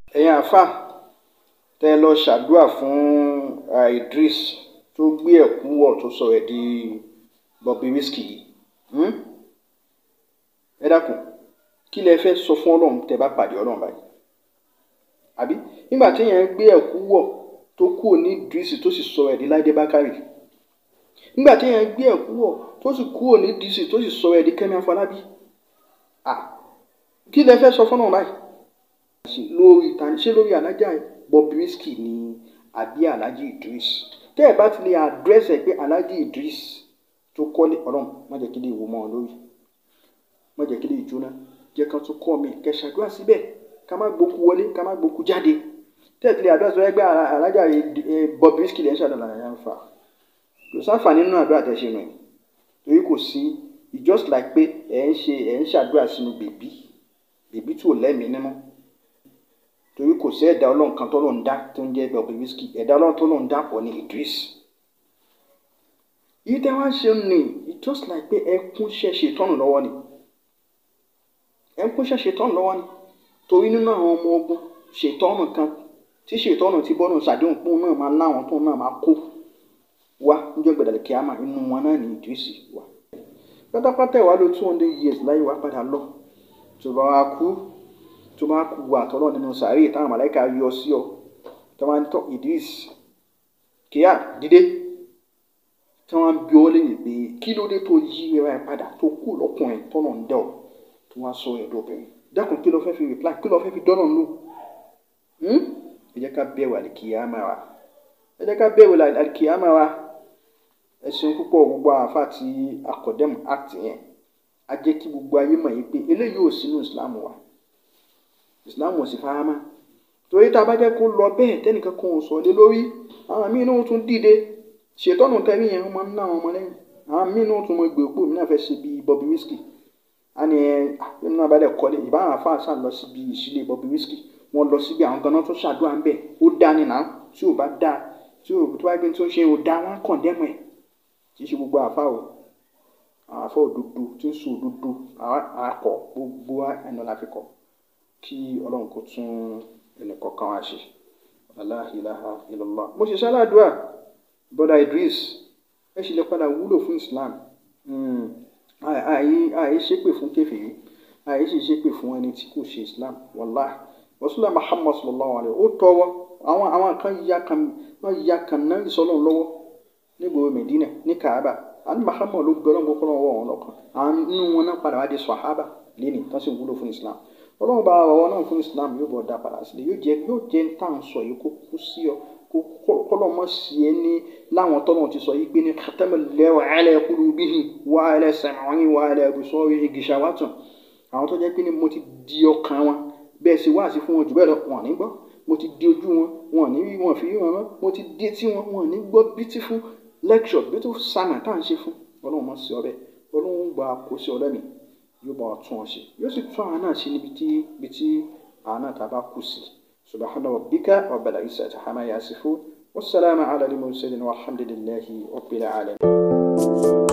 ẹ̀yin àáfà tẹ́ ẹ lọ ṣàdúrà fún uh, Idris tó gbé ẹ̀kú wọ̀ tó sọ ẹ̀ di Bobrisky yìí hmm? ẹ dákun kí lẹ fẹ́ sọ fún ọlọ́run tẹ́ bá pàdé ọlọ́run báyìí àbí nígbà tí èèyàn gbé ẹ̀kú wọ̀ tó kúrò ní Idris tó sì sọ ẹ̀ di Láìdé Bákàrè nígbà tí èèyàn gbé ẹ̀kú wọ̀ tó sì kúrò ní Idris tó sì sọ ẹ̀ di Kẹ́mi Afọlábí ah kí lẹ fẹ́ sọ fún ọlọ́run báyìí lórí tani ṣé lórí alájà Bobrisky ni àbí alájì Idris tẹ́ ẹ bá ti lè àdírẹ́sì ẹ̀ pé alájì Idris tó kọ́lé ọlọ́run má jẹ́ kí lè wò mọ́ ọ lórí má jẹ́ kí lè jóná jẹ́ ká tún kọ́ mi kẹ́ ṣàdúrà síbẹ̀ ká má gbókú wọlé ká má gbókú jáde tẹ́ ẹ ti lè àdúrà sọ ẹgbẹ́ alájà Bobrisky lẹ́ ń ṣàdúrà láyà ń fà kò sáfà nínú àdúrà tẹ́ ṣe nù ẹ̀ torí kò sí it's just like pé ẹ̀ ń ṣe ẹ̀ ń ṣàdúrà sínú bèbí bèbí tí ò lẹ́mìí nínú torí kò sí ẹ̀dá ọlọ́run kan tó lóun dá tó ń jẹ́ Bobrisky ẹ̀dá ọlọ́run tó lóun dá pọ̀ ní Idris yìí tẹ́ wá ṣe ń ní it's just like pé ẹkún ṣe ṣètọ́nù lọ́wọ́ ni ẹkún ṣe ṣètọ́nù lọ́wọ́ ni torí nínú àwọn ọmọ ogun ṣètọ́nù kan tí ṣètọ́nù ti bọ́nù ṣàdéhùn pé òun náà máa láwọn tóun náà máa kó wá níjọ́ gbẹ̀dẹ̀lẹ̀ kíámà inú wọn náà ní Idris wà pátápátá ìwà ló two hundred years láyé wá padà lọ tó bá wá kú tó bá kú wà tọ́lọ́ nínú sàárè táwọn màláìka yọ sí ọ tó máa ń tọ́ Idris kíá dídé tí wọ́n bí ọ lẹ́yìn pé kí ló dé tó yí ẹ̀rọ ẹ̀ padà tó kú lọ́kùnrin tọ́nà ń dẹ̀ ọ́ tó wá sọ ẹ̀dọ̀ obìnrin dákun kí ló fẹ́ fi reply kí ló fẹ́ fi dọ́nà lò ẹ jẹ́ ká bẹ̀rù àlìkìyàmà wa ẹ jẹ́ ká bẹ̀rù àlìkìyàmà wa ẹ ṣeun púpọ̀ gbogbo àáfà tí akọ̀dẹ́mù act yẹn a jẹ́ kí gbogbo ayé mọ̀ yìí pé eléyìí ò sínú Islam wa Islam ò sì fara mọ́ torí tá a bá jẹ́ kó lọ bẹ́ẹ̀ tẹ́nìkan kan ò sọ lé lórí àwọn míín náà tún dìde ṣètọ́nù tẹ́rí yẹn wọ́n máa ń ná àwọn ọmọ lẹ́yìn àwọn míín náà tún mọ gbèrúgbò mí náà fẹ́ ṣe bíi Bobrisky a ní ẹ nínú náà bá dẹ̀ kọ́lé ìbáwọn afáàṣà lọ síbi ìṣílẹ̀ Bobrisky wọ́n lọ síbi àwọn ganan tó ṣàdúrà ń bẹ̀ ó dá ní náà tí ò bá dá tí ò tó bá gbé tó ń ṣe ò dá wọn kàn dẹ́mọ̀ ẹ̀ kì í ṣe gbogbo àfa o àwọn afọ òdodo tí ń sọ òdodo àkọ gbogbo ẹnu la fi kọ kí ọlọ́run kó tún ẹnìkọ̀ọ̀kan wá ṣe la ilaha illallah mo ṣe ṣáláàdúrà bọ́dà Idris ẹ ṣì lè padà wúlò fún Islam àì ṣépè fún kèfèrí àì sì ṣépè fún ẹni tí kò ṣe Islam wàláhì rasulullah Muhammad sallallahu alayhi wa ó tọwọ́ àwọn àwọn kan ya kan wọ́n ya kan náà ìsọlọ́run lọ́wọ́ nígboro Medina ní Kaaba àní Muhammad ló gbé ọlọ́run kókó lọ́wọ́ wọn lọ́kàn àwọn inú wọn náà padà wá di sahaba lẹ́nìí tó sì wúlò fún Islam ọlọ́run bá ọwọ́ náà fún Islam yóò bọ̀ dá padà sílẹ̀ yóò jẹ́ yóò jẹ́ ń tàn sọ yìí kó kú sí ọ kọ́lọ́ mọ́ sí ẹ ní láwọn tọ́nà ti sọ yìí pé ní khatamallahu ala qulubihim wa ala sam'ihim wa ala absarihim gishawatun àwọn tó jẹ́ pé ní mo ti di ọkàn wọn bẹ́ẹ̀ sì wá sí fún wọn jù bẹ́ẹ̀ lọ wọn ní gbọ́ mo ti di ojú wọn wọn ní rí wọn fi rí wọn mọ́ mo ti di etí wọn wọn ní gbọ́ beautiful lecture beautiful sermon tá à ń ṣe fún ọlọ́run mọ́ sí ọbẹ̀ ọlọ́run gba kó sí ọlẹ́mì yóò bá wa tún ọ ṣe yóò sì tún àwọn náà ṣe níbi tí ibi tí àwọn náà tá a bá kù sí subhana rabbika rabbil izzati amma yasifun wassalamu ala al-mursalin walhamdulillahi rabbil alamin.